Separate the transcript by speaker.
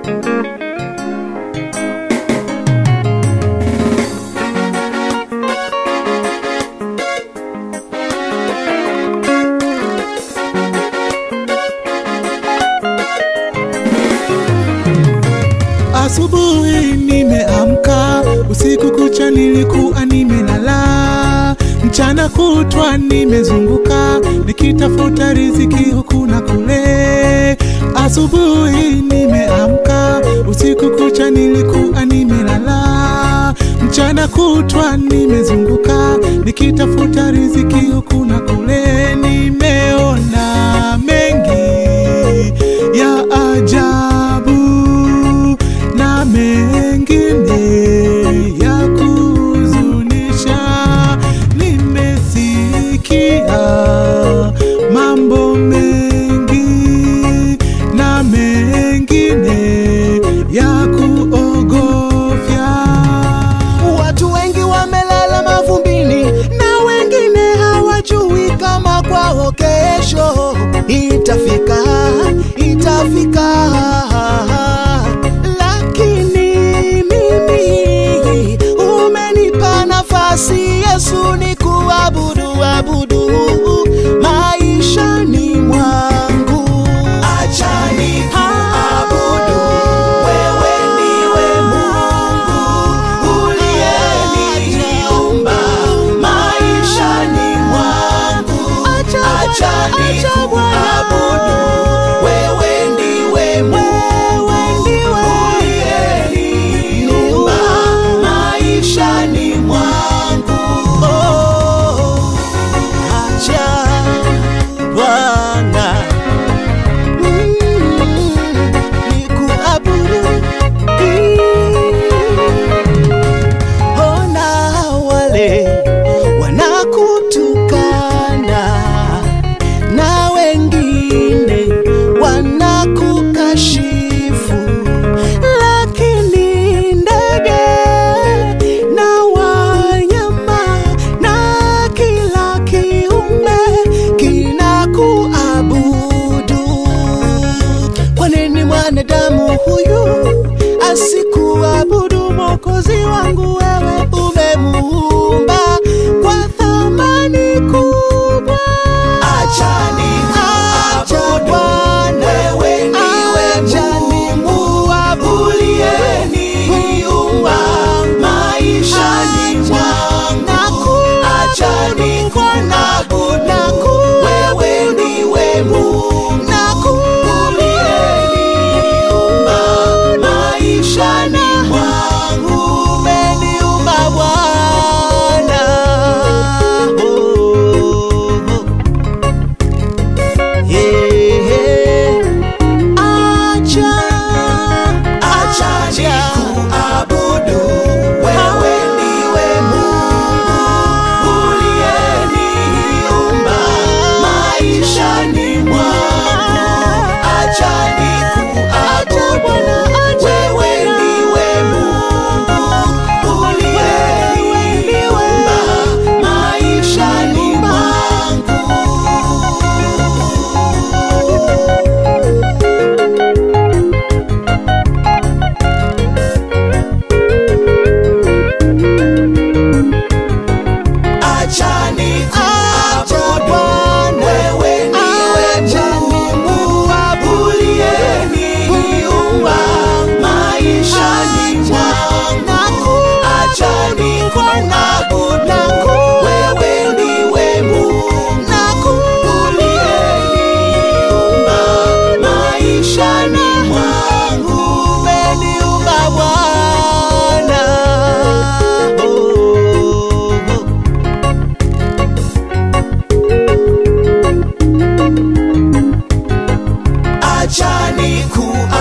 Speaker 1: Asubuhi nimeamka, usiku kucha nilikuwa nimelala, mchana kutwa nimezunguka nikitafuta riziki huku na kule. Asubuhi nimeamka, usiku kucha nilikuwa nimelala, mchana kutwa nimezunguka nikitafuta riziki huku na kule. Nimeona mengi ya ajabu na mengine ya kuhuzunisha. Nimesikia mambo mengi na mengine ya kuogofya.
Speaker 2: Watu wengi wamelala mavumbini na wengine hawajui kama kwao kesho itafika, itafika. Lakini mimi umenipa nafasi Yesu ni kuabudu abudu maishani mwangu. Acha nikuabudu, wewe ndiwe Mungu uliyeniumba maishani mwangu. Acha nikuabudu, wewe ndiwe Mungu uliyeniumba maishani mwangu. Oh, acha Bwana mm, nikuabudu ona wale wanakutukana na wengine wanakukashifu, lakini ndege na wanyama na kila kiumbe kinakuabudu. Kwa nini mwanadamu huyu asikuabudu Mwokozi wangu? Wewe umemuumba kwa thamani kubwa. Acha nikuabudu, wewe ndiwe Mungu uliyeniumba maishani mwangu. Acha nikuabudu, wewe ndiwe Mungu uliyeniumba maishani mwangu. Umeniumba Bwana. Oh, oh. Acha, acha nikuabudu, wewe ndiwe Mungu uliyeniumba maishani mwangu. Acha nikuabudu, wewe ndiwe Mungu uliyeniumba maishani mwangu. Acha nikuabudu, wewe ndiwe Mungu uliyeniumba maishani mwangu. Acha nikuabudu, wewe ndiwe Mungu uliyeniumba maishani mwangu. Umeniumba Bwana. Oh, oh. Acha nikuabudu